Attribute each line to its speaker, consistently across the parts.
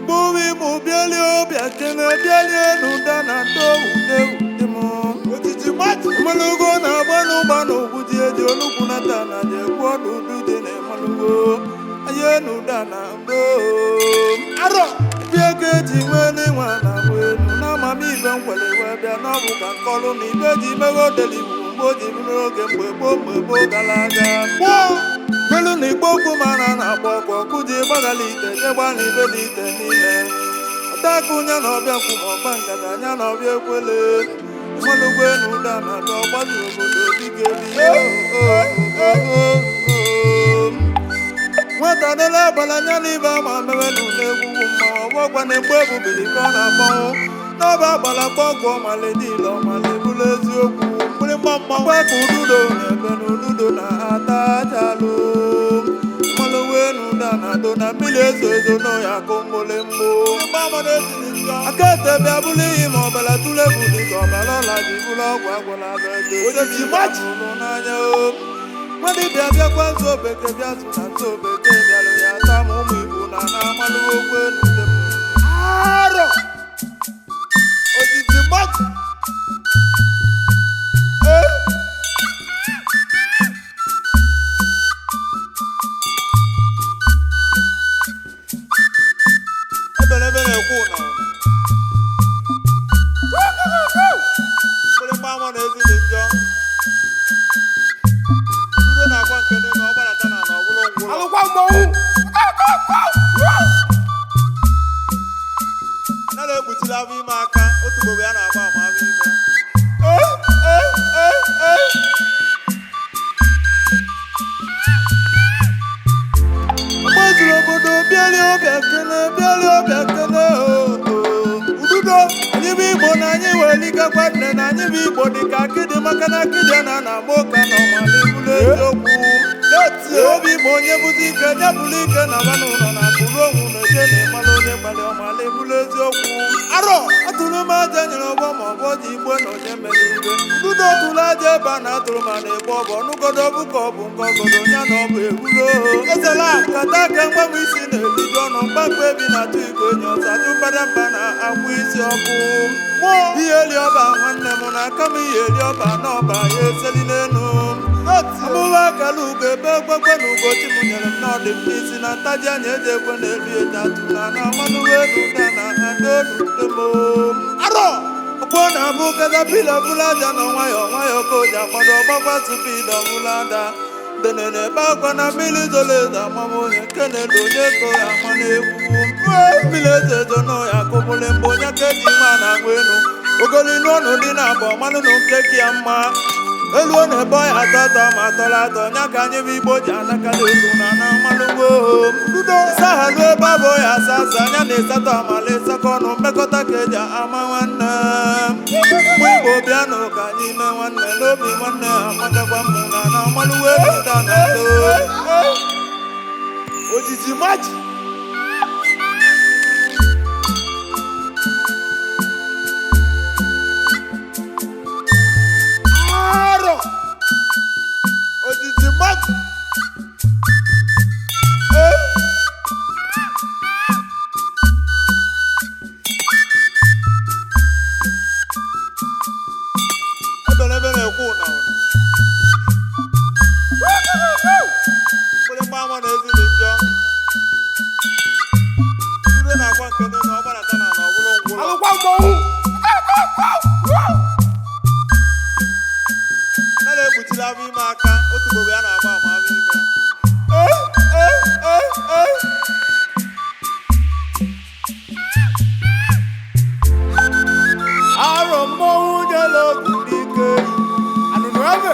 Speaker 1: igbo igbo bịalie ọbịa kene bịalie n'ụda na ndo ude ude m
Speaker 2: Ojiji mmadụ
Speaker 1: ịmalụgo na-agba n'ụgba na ogwuji eji olugwu na ta na ji ekwu ọdụ udu dị na ịmalụgo anye n'ụda na mbo
Speaker 2: arọ
Speaker 1: bịa ka eji nwee n'ịnwa na agba elu na amamibe nkwere wee bịa n'ọbụ ka nkọlụ na ibe ji meghe odeli igbo mgbe o ji bụrụ oge mgbe gboo mgbe gboo gara aga
Speaker 2: gboo
Speaker 1: melu na igbo okwu mara na-agba ọkụ ọkụ ji gbagala ite jegba na ibe dị ite niile ọtakụ nya na ọbịa nkwu ma ọgba ngada nya na ọbịa ekwele ịmalụgo enu ụda na abịa ọgbazi obodo dike nwata dịla agbala nya na ibe ama mewe na ụlọ egwugwu mma ọgbọgwa na egbu ebubili ka ọ na-agbanwụ n'ọba agbala kpọgwụ ọmala dile ọmala ebulu eziokwu mgbịrịgba mmanwụ ka ududo na-ebe na ududo na-ata ajalụ mmalụwe na ụda na ado na mmiri ezo ezo n'ọya akụ mgbole mgbo aka ete bịa bụrụ iyi ma ọbara tụle buli ka ọbara ọla ji bụrụ ọgwụ agwụla aga ego
Speaker 2: Ojiji mmadụ.
Speaker 1: ụlọ n'anya o mmadụ bịa bịakwa nso bekee bịa tụ na nso bekee bịalụ ya taa ma ụmụ igbo na na amalụwe okwu elu dem
Speaker 2: arọ ojiji mmadụ
Speaker 1: ebelebe na-ekwu na mgbịrịgba ama na-ezi dị njọ udo na-agwa nke dị na ọgbarata na na ọbụrụ ngwụrọ
Speaker 2: alụkwa mmọnwụ
Speaker 1: anaghị ekpuchiri afọ ime aka otu gbogbo ya na-agba ama afọ ime gbazuru obodo bịalie ọbịa kene bịalie ọbịa kene ududo anyị bụ igbo na anyị weligakwa nne na anyị bụ igbo dịka akịdị maka na akịdị na na agba ụka na ọmala ebulu eziokwu
Speaker 2: detie
Speaker 1: obi bụ onye bụzi ike nye bụrụ ike na banụ ụlọ na akụrụ onwu na eje na ịmala onye gbalị ọmala ebulu eziokwu
Speaker 2: arọ
Speaker 1: atụrụ m aja nyere ọgbọ ma ọgbọ ji igbo na onye mere ibe ududo tụrụ aja ebe a na-atụrụ ma na-egbu ọbụ ọnụgodo bụ ka ọ bụ nke ọgodo ya na ọ bụ ewuro ezela nkata ka mgbanwe isi na-eliju ọnụ mgbakọ ebi na-atụ igwe enyi ọzọ ajụ mbadamba na akwụ isi ọkụ
Speaker 2: mmụọ
Speaker 1: ihe eli ọba nwanne m na aka m ihe eli ọba n'ọba ya eseli n'elu
Speaker 2: detie
Speaker 1: ọmụwa akara ugo ebe egbekwe na ugochi m nyere m n'ọdị m n'isi na ntaji anya eji ekwe na elu eji atụ na na amanụwe elu ụda na adodudemo
Speaker 2: arọ
Speaker 1: ọgbọ na-abụ katapila bụla aja na nwayọ nwayọ ka oji agbado ọgbakwa tupu ide ọbụla ada dene na-ebe akwa na mmiri zoro ezo amama onye nke na-edo onye ko ya ama na-egwu mmiri ezo ezo na ya akụbụlị mgbe onye ka eji nwa na-agba elu ogolinu ọnụ dị na abụọ malụ na nke ka ya mma elu ọ na-ebe ọya atọ atọ ma atọrọ atọ nya ka anyị bụ igbo ji anakala ego na na mmalụgbo
Speaker 2: ududo
Speaker 1: sahalu ebe abụ ya asa asa anya na-esatọ amala ịsakọ ọnụ mmekọta ka eji ama nwanne ụmụ igbo bịanụ ka anyị mee nwanne n'obi nwanne amatakwa mụ na na mmalụwe pụta na ndo
Speaker 2: ojiji mmadụ arọ ojiji mmadụ
Speaker 1: ebelebe na-ekwu na ụna mgbịrịgba ama na-ezi dị njọ udo na-agwa nke dị na ọgbarata na na ọbụrụ ngwụrọ
Speaker 2: alụkwa mmọnwụ
Speaker 1: anaghị ekpuchiri afọ ime aka otu gbogbo ya na-agba ama afọ ime arọ mmọnwụ jere ogwu dike
Speaker 2: anụnụ ebe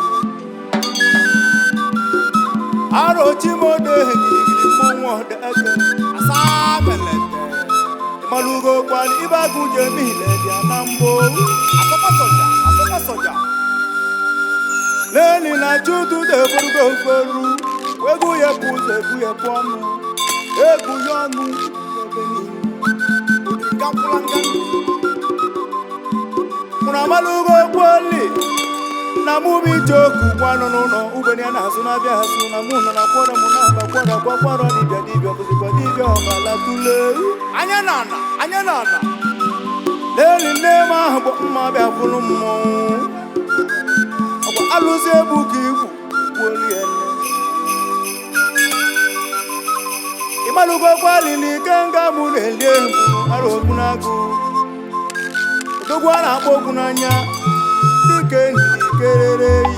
Speaker 1: arọ chimodo ehegirigiri mmọnwụ ọdege
Speaker 2: asaa melete
Speaker 1: ịmalụgo kwali ibe agụ je niile bịa na mgbo
Speaker 2: asọkwa soja asọkwa soja
Speaker 1: leli na chutu deburugo oferu egwu ya bụ ụzọ egwu ya bụ ọnụ egwu ya ọnụ ebe niile
Speaker 2: odiga nkwụlanga
Speaker 1: mụrụ amalugo kweli na mụ bụ ije oku gwanụ n'ụlọ ugbenye na-azụ na-abịa azụ na mụ nọ na kwọrọ m na-agbakwa kwara kwakwara dibịa dibịa bụzikwa dibịa ọbala tule
Speaker 2: anya na ana anya na ana
Speaker 1: n'eli nne m ahụ bụ mma bịa fụrụ mmọnwụ ọkwa alụsị egbu ka igwu gbuoliene ịmalụgokwa lili ike nga mụ na-eli egwu ara okwu n'agụ odogwu a na-akpọ okwu n'anya dịka ehiri kerere eyi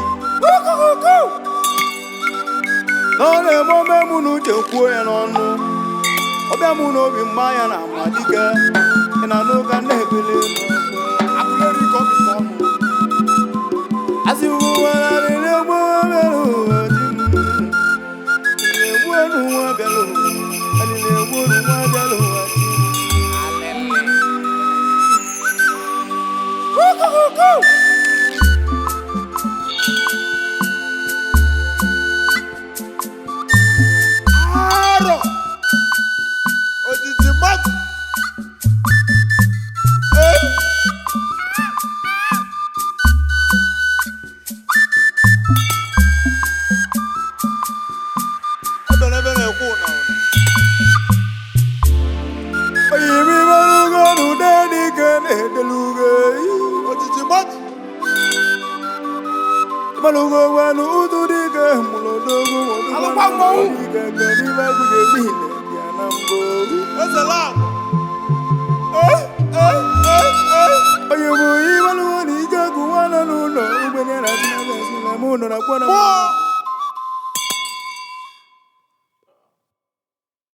Speaker 1: na ọ na-eme ome mụ na uche kwuo ya n'ọnụ ọbịa mụ n'obi mgba ya na ama dike ị na n'ụka na-ebele
Speaker 2: akụleri ka ọ bụ nke ọnụ
Speaker 1: arọ ojiji mmadụ ee ebere ebe na-ekwu ụna ụna oyimibelugo n'ude dike na-edelugo ojiji mmadụ Malugo wanu utu dike mulodogo
Speaker 2: Alụkwa mmọnwụ.
Speaker 1: dike keribe guje bine bịa na mbụ ezela eh eh eh eh onye bụ ibelugo na ike gụwa nọ n'ụlọ ugbenye na tinabesi na mụ nọ na kwana